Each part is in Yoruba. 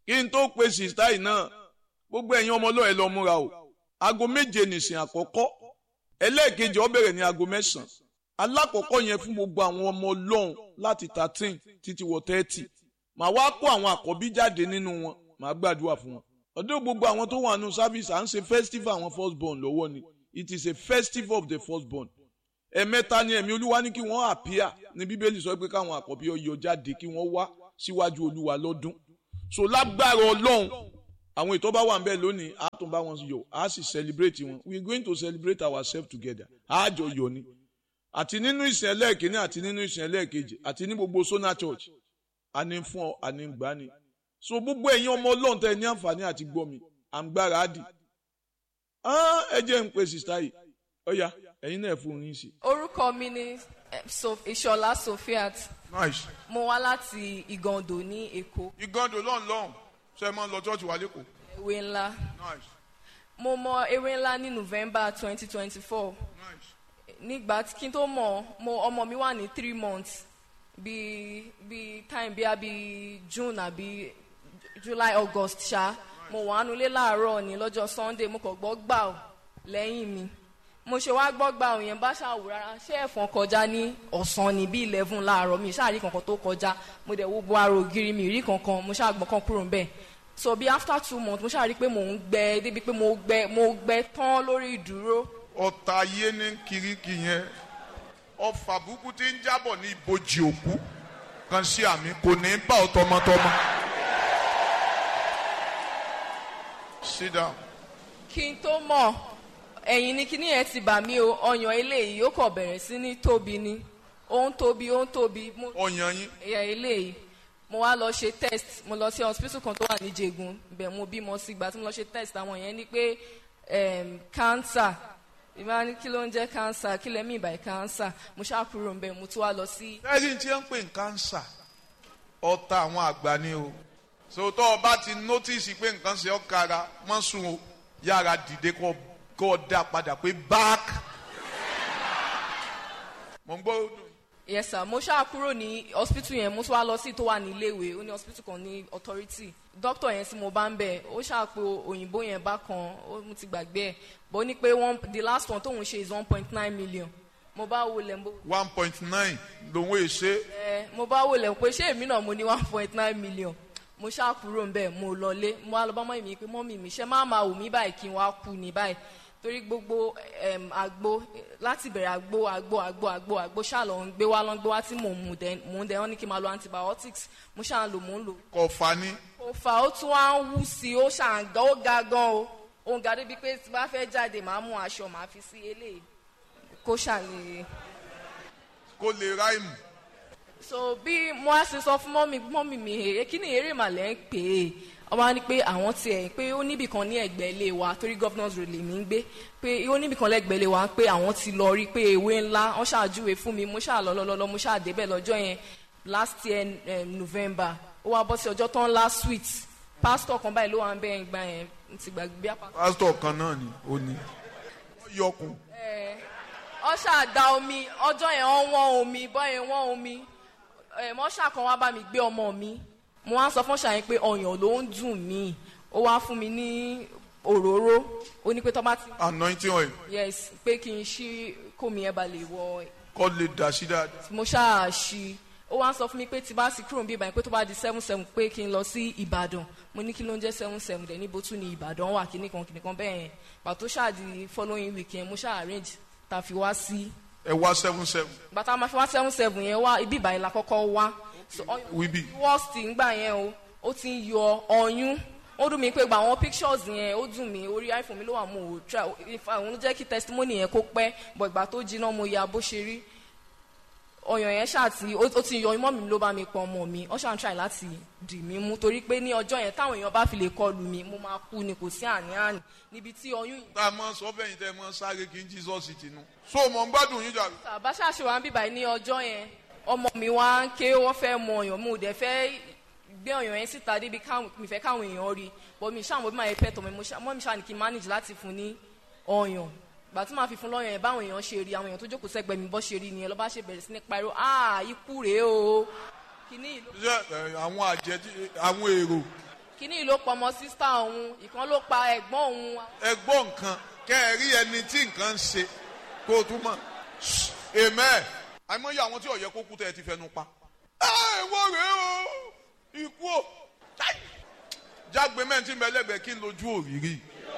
kí n tó pe sista yìí náà gbogbo ẹ̀yin ọmọ ọlọ́ọ̀ ẹ lọ múra o aago méje nìsín àkọ́kọ́ ẹlẹ́ẹ̀kejì ó bẹ̀rẹ̀ ní aago mẹ́sàn-án alákọ̀ọ́kọ́ yẹn fún gbogbo àwọn ọmọ ọlọ́run láti thirteen títí wọ thirty màá wá kó àwọn àkọ́bí jáde nínú wọn màá gbàdúrà fún wọn ọdún gbogbo àwọn tó wà nù service à ń ṣe festival àwọn first born lọ́wọ́ ni it is a festival of the first born ẹ̀mẹ́ta ni ẹ̀mí olúwa ní kí wọ́n àpíà ní bíbélì sọ pé káwọn àkọ́bí ọyọ jáde kí wọ́n wá síwájú olúwa lọ́dún so lágbára ọlọ́run àwọn ètò bá wà ń bẹ̀ lónìí a tún bá wọn yọ a sì celebrate wọn we are going to celebrate ourselves together a jọ yọ ni àti nínú ìsìn ẹlẹ́ẹ̀kínní àti nínú ìsìn ẹlẹ́ẹ̀kejì àti ní gbogbo sona church àní fún ọ àní gbà ni so gbogbo ẹ̀yin ọmọ ọlọ́run tẹ́ ẹ ní àǹfààní àti gbọ́ mi à ń gbára á dì ẹ jẹ́ ń pe sista yìí ọ̀ya ẹ̀yin náà fún yín sí. orúkọ mi ni eh, So- ìṣọlá sofiat nice. mo wá láti ìgàndò ní èkó ìgàndò lọ́n lọ́n ṣe é máa ń lọ church wa lẹ́kọ̀ọ́. ewé ńlá nice mo mọ ewé ńlá ní november twenty twenty four nice. nígbà tí kí n tó mọ̀ mo ọmọ mi wà ní three months bí bí time bí àbí june àbí july august ṣá mo wà nulẹ̀ láàárọ̀ ní lọ́jọ́ sunday mo kàn gbọ́ gbà ọ́ lẹ́yìn mi mo ṣe wá gbọ́ gbà ọ́ yẹn bá ṣàwò rárá ṣé ẹ̀fọn kọjá ní ọ̀sán ní bí eleven láàárọ̀ mi ṣáà rí kankan tó kọjá mo dẹ̀ wo bo ara ògiri mi rí kankan mo ṣáà gbọ́n kan kúrò ńbẹ̀ so bí after two months mo ṣáà rí pé mò ń gbẹ débi pé mo gbẹ mo gbẹ tán lórí ìdúró ọ̀tá ayé ní kiriki yẹn ọfà burúkú tí ń jábọ̀ ní ibojì òkú kan sí àmì kò ní bá ọ tọmọtọmọ. sit down. kí n tó mọ̀ ẹ̀yìn ni kíní yẹn ti bà mí o ọyàn eléyìí ó kọ̀ bẹ̀rẹ̀ sí ní tóbi ni ó ń tóbi ó ń tóbi mo ọyàn yín ẹ̀yà eléyìí mo wá lọ ṣe test mo lọ sí hospital kan tó wà ní Jẹ̀gùn bẹ̀ mo bímọ sí ìgbà tí mo lọ ṣe test àwọn yẹn ni pé em, cancer ìbá ní kí ló ń jẹ́ cancer kí lẹ́mí ìbàyí cancer mo ṣàkúrò ń bẹ̀ mo tún wá lọ sí ẹni tí ń pè ní kánsà ọ̀tá àwọn àgbà ni o sòtọ́ ọba ti nọ́tìsì pé nǹkan ṣe ọ́ kára mọ́ sùn o yára dìde kọ́ kọ́ dá padà pé back. mo ń gbọ́ ọdún. yes sir mo ṣáà kúrò ní hospital yẹn mo tún wá lọ sí tó wà ní iléèwé ó ní hospital kan ní authority doctor yẹn tí mo bá ń bẹ̀ ó ṣáà pé òyìnbó yẹn bá kan ó mo ti gbàgbé ẹ̀ bó ní pé one the last one tóun ṣe is one point nine million mo bá wọlé mo one point nine lòun èṣe ẹ mo bá wọlé pé ṣé èmi náà mo ní one point nine million mo ṣáà kúrò ń bẹ̀ mo lọlé mo wá lọ bá mọ́ mi pé mọ́ mi mi ṣe máa máa wù mí báyìí kí n wá kú ní báyìí torí gbogbo em, àgbo láti bẹ̀rẹ̀ àgbo àgbo àgbo àgbo àgbo ṣáà lọ ń gbé wá lọ ń gbé wá tí mò ń mu dẹ mò ń dẹ wọ́n ní kí n máa lo antibiotics mo ṣáà ń lò mò ń lò kọfà ni ó fà ó tún wá ń wú sí i ó ṣáà ń gan ó ga gan o ó ń ga débi pé tí bá fẹ́ jáde màá mú aṣọ màá fi sí eléyìí kó ṣàlè kó lè ráìmù. so bí mo á ṣe sọ fún mọ́mì mọ́mì mi èrè kí ni eré màlẹ́ ń pè é wọ́n á ní pé àwọn tiẹ̀ pé ó níbì kan ní ẹ̀gbẹ́ ilé wa torí governors road lèmi ń gbé pé ó níbì kan lẹ́gbẹ̀ẹ́ ilé wa pé àwọn ti lọ rí pé ewé ńlá wọ́n ṣàjúwe fún mi mo ṣáà lọ lọ́lọ́lọ́ mo ṣáà débẹ̀ lọ́jọ́ yẹn last year um, november ó wá bọ́ sí ọjọ́ tán last sweet pastor kan báyìí ló wà ń bẹ́ẹ̀ gbà yẹn n ti gbàgbé bí apá. pásítọ̀ kan náà ni ó ní. wọ́n yọkùn ọ ṣáà omi ọjọ́ yẹn wọ́n wọ́n omi bọ́yẹn wọ́n omi ẹ̀ mọ́ṣà kan wá bá mi gbé ọmọ mi mo wá sọ fún ṣàyẹn pé ọyàn ló ń dùn mí ó wá fún mi ní òróró ó ní pé tọ́ bá ti anointing oil yes pé kí n ṣí kómi ẹ̀ bá lè wọ kọ́ lè dà sí dáadáa. mo ṣáà ṣí ó wá sọ fún mi pé tí bá sì kúrò níbí ìbàdàn pé tó bá di seven seven pé kí n lọ sí ìbàdàn mo ní kí ló ń jẹ́ seven seven dẹ̀ níbo tún ní ìbàdàn wà kíní kan kíní kan bẹ́ẹ̀ yẹn pàtó ṣáà di following weekend mo ṣáà arrange tá a fi wá sí ẹ wá seven seven bàtà máa fi wá seven seven yẹn wá ibi ìbàyẹn la kọ́kọ́ wá so ọyàn wíbí. worst ngbà yẹn o ó ti ń yọ ọyún ó dùn mí pé gba àwọn pictures yẹn ó dùn mí orí iphone mi ló wà mo ò try ifá òun ló jẹ́ kí testimony yẹn kó pẹ́ bọ̀ ìgbà tó jiná mo ya bó ṣe rí ọyàn yẹn ṣáàtì ó ó ti yọ imọ́ mi ló bá mi pọ̀ ọmọ mi ó ṣáà ń try láti dì mí mú torí pé ní ọjọ́ yẹn táwọn èèyàn bá fi lè kọlù mi mo máa kú ni kò sí àní-àní níbi tí oyún yìí tá a mọ sọ fẹ́yìn tẹ́ ẹ mọ sáré kí n jesus tinú. so mọ̀ ń gbádùn yín jàre. bá ṣàṣe wà ń bíbá yìí ní ọjọ́ yẹn ọmọ mi wá ń ké wọ́n fẹ́ mọ ọyàn mo dẹ̀ fẹ́ gbé ọyàn yẹn síta débi káwọn mi fẹ́ káwọn èèyàn rí bọ́ mi ṣáà mo bí máa yẹ pẹ́ tọ̀ mi mo ṣáà mọ́ mi ṣáà ní kí n manage láti fún ní ọyàn gbà tí màá fi fún lọ́yàn yẹn báwọn èèyàn ṣe rí àwọn èèyàn tó jókòó sẹ́gbẹ̀ẹ́ mi bọ́ ṣe rí nìyẹn lọ́ba ṣe bẹ̀rẹ̀ sí ní pariwo ah ikú rèé o kìíní ìlú ṣé ẹ, àwọn àjẹ tí àwọn èrò kíní ló pa ọmọ sísá òun ìkan ló pa ẹ̀gbọ́n òun ẹ gbọ́ nǹkan kẹ́ ẹ rí ẹni tí nǹkan ń ṣe kó o tún mọ̀ amen àìmọye àwọn tí ó yẹ kó kú tẹ́ ẹ ti fẹnu pa. ẹ wo rèé o ikú o Ai! jágbe mẹ́ntì mẹ́lẹ́gbẹ̀ẹ́ kí n lójú òrìrì.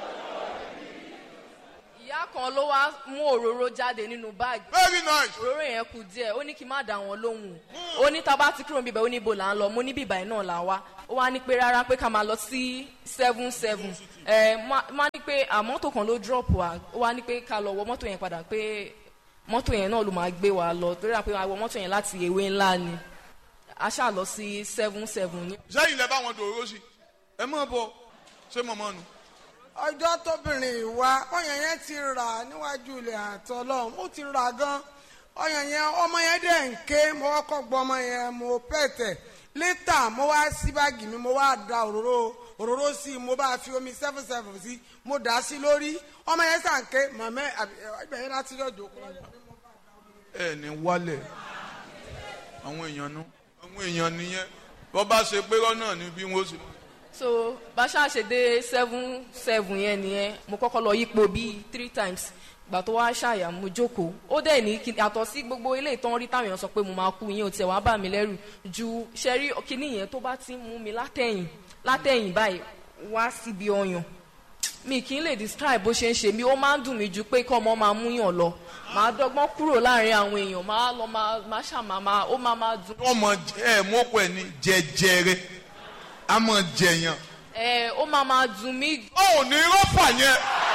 ìyá kan ló wá mú òróró jáde nínú báàgì very nice. òróró yẹn kù díẹ̀ ó ní kí n má dà wọ́n lóhùn ó ní tá a bá ti kúrò níbẹ̀ ó ní ibo là ń lọ mo ní bíbá náà là wá ó wá ní pé rárá pé ká máa lọ sí seven seven ẹ má má ní pé àmọ́tò kan ló drop wa ó wá ní pé ká lọ wọ mọ́tò yẹn padà pé mọ́tò yẹn náà ló máa gbé wa lọ torí àpé wa wọ mọ́tò yẹn láti ewé ńlá ni a ṣáà lọ sí seven seven ní. sẹ́yìn lẹ bá wọn dòró sí ẹ mọ̀ bọ̀ ṣé mọ̀mọ́ nu. ọjọ́ tóbìnrin ìwà ọyàn yẹn ti rà níwájú ilẹ̀ àtọ́ lọ́hùn ó ti rà gan ọyàn yẹn ọmọ yẹn dẹ̀ ń ké mo kọ́kọ́ gbọ́ ọmọ yẹn mo pẹ̀tẹ̀ létà mo wá sí báàgì mi mo wá da òróró òróró sí i mo bá fi omi seven seven sí mo dà á sí lórí ọmọ yẹn sàn ké màmá ẹgbẹ́ yẹn láti lọ́jọ́ kọ́ ẹ ní wálẹ̀ àwọn èèyàn nu àwọn èèyàn nìyẹn bọ́ bá ṣe pé rọ́nà ni bí wọ́n ṣe. so bá ṣáà ṣe dé seven seven yẹn nìyẹn mo kọ́kọ́ lọ yípo bíi three times gbà tó wá ṣàyà mo jókòó ó dẹ̀ ní kí àtọ̀ sí gbogbo ilé ìtàn rí táwọn èèyàn sọ pé mo máa kú yín ò tiẹ̀ wá bà mí lẹ́rù ju ṣẹ́rí kíní yẹn tó bá ti ń mú mi látẹ̀yìn látẹ̀yìn báyìí wá síbi ọyàn mi kì í lè describe bó ṣe ń ṣe mí ó máa ń dùn mí ju pé kọ́ ọmọ máa mú yàn lọ màá dọ́gbọ́n kúrò láàrin àwọn èèyàn máa lọ máa máa ṣàmà máa ó máa máa dùn. ọmọ ẹ mọ́kọ ẹ ní jẹjẹrẹ a mọ̀ jẹyàn. ẹ ó máa máa dùn mí ó ò ní rọ́pà yẹn.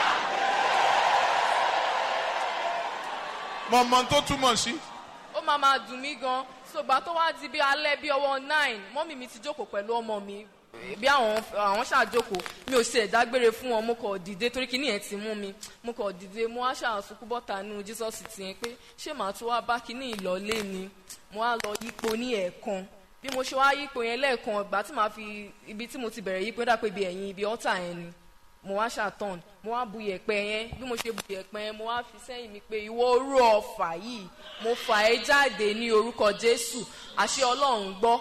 mọ̀mọ́ tó túmọ̀ sí. ó máa máa dùn mí gan ṣùgbọ́n tó wá di bí alẹ́ bí ọwọ́ nine mọ́mì mi ti jókòó pẹ̀lú ọmọ mi bí àwọn àwọn ṣàjókòó mi ò ṣe ìdágbére fún wọn mo kọ̀ dìde torí kíní yẹn ti mú mi mo kọ̀ dìde mo wá ṣàṣùkú bọ́ta nínú jesus ti yẹn pé ṣé màá tún wá bá kíní ìlọlé ni mo wá lọ yípo ní ẹ̀ẹ̀kan bí mo ṣe wá yípo yẹn lẹ́ẹ̀kan ìgbà tí màá fi ibi tí mo ti bẹ̀rẹ̀ yípo dà pé ibi ẹ̀yìn ibi ọ́tà yẹn ni mo wá ṣàtọ̀n mo wá bu yẹ̀pẹ̀ yẹn bí mo ṣe bu yẹ̀pẹ̀ yẹn mo wá fi sẹ́yìn mi pé ìwọ orú ọ̀fà yìí mo fà ẹ́ jáde ní orúkọ jésù àṣẹ ọlọ́run gbọ́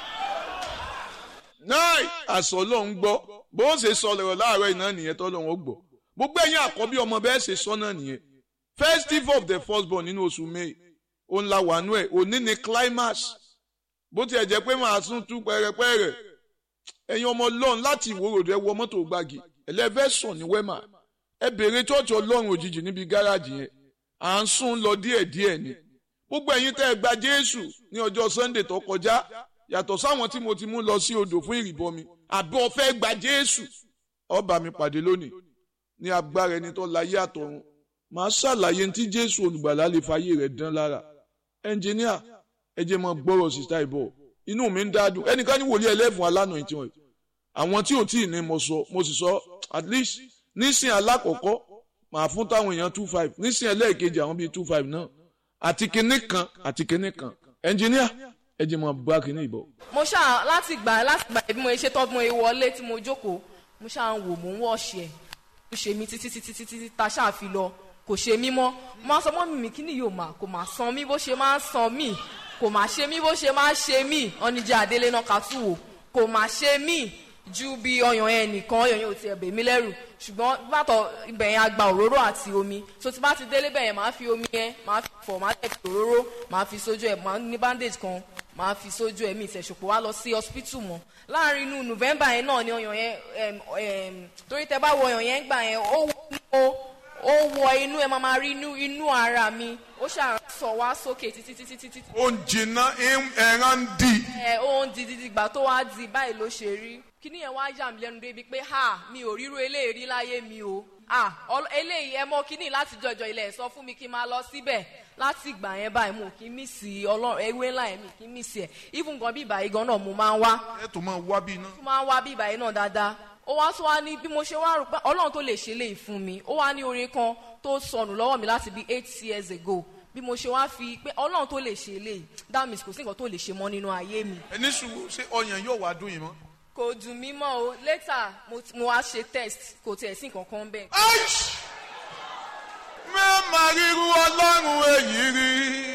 náà àṣọ lòun gbọ́ bó ṣe sọ lọ́rọ̀ láàárọ̀ iná nìyẹn tó lòun ó gbọ́ gbogbo ẹ̀yin àkọ́bí ọmọ bẹ́ẹ̀ ṣe sọ náà nìyẹn festival of the firstborn nínú oṣù may òun la wà nú ẹ̀ òní ni climax bó tiẹ̀ jẹ́ pé màá tún tú pẹ́rẹpẹ́rẹ ẹ̀yin ọmọ ọlọ́run láti ìwòròdú ẹ wọ mọ́tò gbági ẹlẹ́fẹ̀sọ̀ ní wẹ́mà ẹ bèrè chọ́ọ̀chì ọlọ́run òjijì níbi gáràjì yẹn à ń sún lọ díẹ̀díẹ̀ ni gbogbo ẹ̀yin tẹ́ ẹ gba jésù ní ọjọ́ sunday tó kọjá yàtọ̀ sáwọn tí mo ti mú lọ sí odò fún ìrìbọmi àbí o fẹ́ gba jésù ó bá mi pàdé lónìí ní agbára ẹni tó láyé àtọ̀run màá ṣàlàyé tí jésù olùgbàlà lè fàyè rẹ̀ dán lára ẹnjìníà ẹ jẹ́ mọ́ gbọ́rọ̀ sísá ìbọ̀ inú mi ń dádùn ẹnìkan ní wòlíì ẹlẹ́fun alánà ìtì wọn àwọn tí ò tí ì ní mo sọ mo sì sọ at least nísìn alákọ̀ọ́kọ́ màá fún táwọn èèyàn two five nísìn ẹlẹ́ẹ̀kejì àwọn bíi two five náà àti kinní kan àti kinní kan ẹnjìníà ẹ jẹ́ mọ́ bá kinní ìbọ̀. mo ṣáà láti gbà láti gbà bí mo ṣe tọ́ bí mo ṣe wọlé tí mo jókòó mo ṣáà ń wò mò ń wọ̀ọ̀ṣì ẹ̀ ó ṣe mí títí títí títí títí ta ṣáà fi lọ kò ṣe mí mọ́ mo máa sọ mọ́ mi kí ni yóò máa kò máa san mí bó ṣe máa ń san mí kò máa ṣe mí bó ṣe máa ń ṣe mí ọ́nìjà àdélé náà kà tù wò kò máa ṣe mí ju bí ọyàn yẹn nìkan ọyàn yẹn ò tiẹ̀ bè mí lẹ́rù ṣùgbọ́n bàtọ̀ ibẹ̀ yẹn a gba òróró àti omi so tí bá ti délé bẹ̀ yẹn máa fi omi yẹn máa fi fọ̀ máa tẹ̀ fi òróró máa fi sójú ẹ̀ máa ní bandage kan máa fi sójú ẹ̀mí ìtẹ̀sọ̀pọ̀ wá lọ sí hospital mọ́ láàrin inú november yẹn náà ni ọyàn yẹn torí tẹ bá wọ ọyàn yẹn gbà yẹn ó wọ ó wọ inú ẹ máa máa rí inú inú ara mi ó ṣàrán sọ wá sókè títí títí títí. ó ń jìnnà ẹran ń di. ẹ ó ń di di ìgbà tó wá di báyìí ló ṣe rí kíní yẹn wá yà mí lẹ́nu débi pé ha mi ò ríro eléyìí rí láyé mi o ah eléyìí ẹ mọ kíní láti jọjọ ilẹ̀ sọ fún mi kí n máa lọ síbẹ̀ láti ìgbà yẹn báyìí mo kì í mí sí ọlọ́run ewé ńlá yẹn mi kì í mí sí ẹ̀ even gan bí ìbàyí gan náà mo máa ń wá. ẹ tó máa wá bí iná. mo máa ń wá bí ìbàyí náà dáadáa ó wá tó wá ní bí mo ṣe wá rò pé ọlọ́run tó lè ṣe léyìí fún mi ó wá ní orin kan tó sọnù lọ́wọ́ mi láti bí eight years ago bí mo ṣe wá fi pé ọlọ́run tó lè ṣe léyìí that means kò sí nǹkan tó lè ṣe mọ́ nínú ayé mi. ẹni sùn ṣé ọyàn yóò wá dùn yín mọ́. kò dùn mí mọ́ o later mo, mo wá ṣe test kò tiẹ̀ sí nǹkan kan bẹ́ẹ̀. mẹ́ẹ̀mà ríru ọlọ́run èyí rí